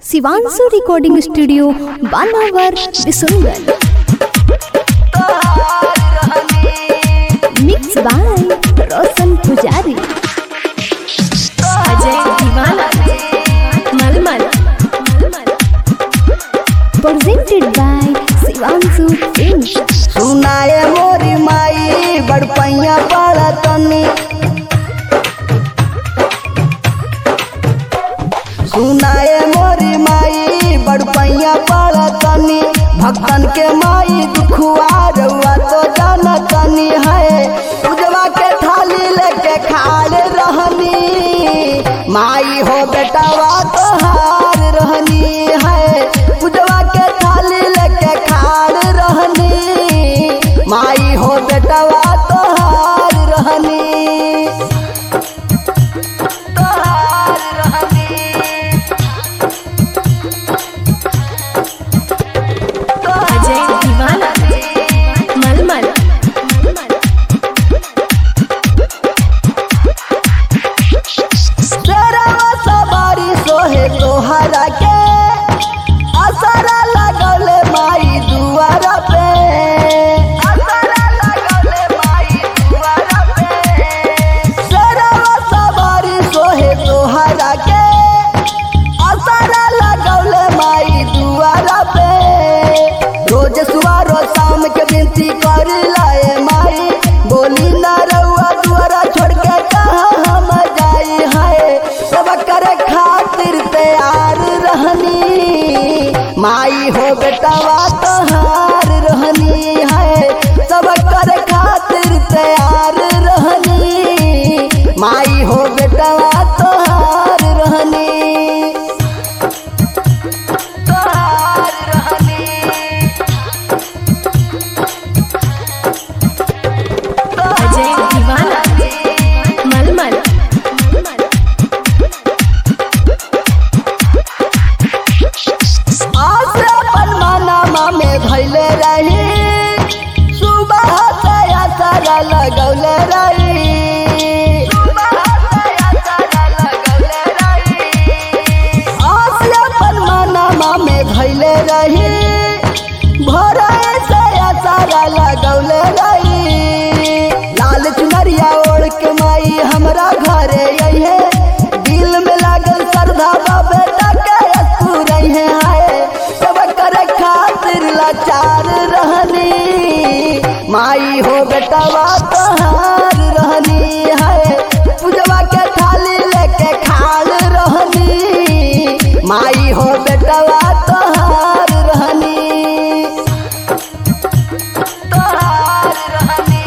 Shivanshu recording studio बानावर बिसुंगल mix by Roshan Pujari Ajay दीवाना मलमल प्रेजेंटेड बाय शिवांशु फिल्म्स सुनाए मोरी माई बड़पैया पड़ा तनी सुनाए मोरी माई बड़पैया पड़ा तनी भक्तन के माई दुखुआ रउआ तो जाना तनी है पूजवा के थाली लेके खाड़ रहनी माई हो बेटावा तो हार रहनी है पूजवा के थाली लेके खाड़ रहनी माई हो बेटावा तो हार रहनी तोहार रहनी अजय दीवाना मलमल तेरा सवारी सोहे तोहरा के असरा लगौले माई दुआरा पे असरा लगौले माई दुआरा पे तेरा सवारी सोहे तोहरा के असरा लगौले माई दुआरा पे रोज सुबह रोज शाम के विनती कर लाए माई बोली ना रउआ दुआरा छोड़ के कहाँ हम जाई है सब करे खातिर तैयार रहनी माई हो बेटावा तोहार रहनी है सब करे खातिर तैयार रहनी माई हो बेटावा तोहार रहनी तोहार रहनी अजय दीवाना मलमल आज अपन मनमा में धैले रही सुबह से असर लगौले रही आज अपन मनमा में धैले रही भोरे से असर लगौले रही लाल चुनरिया ओढ़ के माई हमरा घरे अइहे दिल में लागल श्रद्धा बा बेटा के असू रहे हाय सब करे खातिर लाचार रहनी माई हो बेटवा तोहार रहनी है पूजवा के थाली लेके खाल रहनी माई हो बेटवा तोहार रहनी तोहार रहनी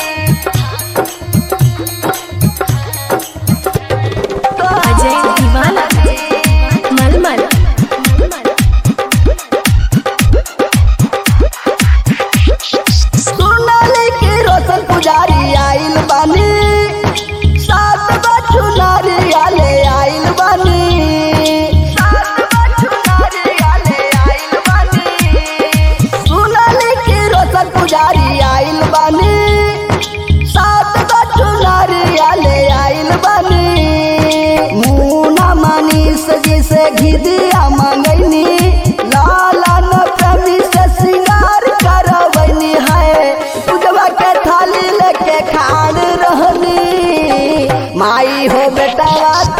अजय दीवाना मलमल सोनाली के रोशन पुजारी आइल बानी सात बच्चू नारियाले आइल बानी सात बच्चू नारियाले आइल बानी सोनाली के रोशन पुजारी आइल बानी सात बच्चू नारियाले आइल बानी मुना मनीष जी से घिदिया मंगैनी लाला न प्रेमी से सिंगार करवैनी है पूजवा के थाली लेके खाड़ रहनी माई हो बेटा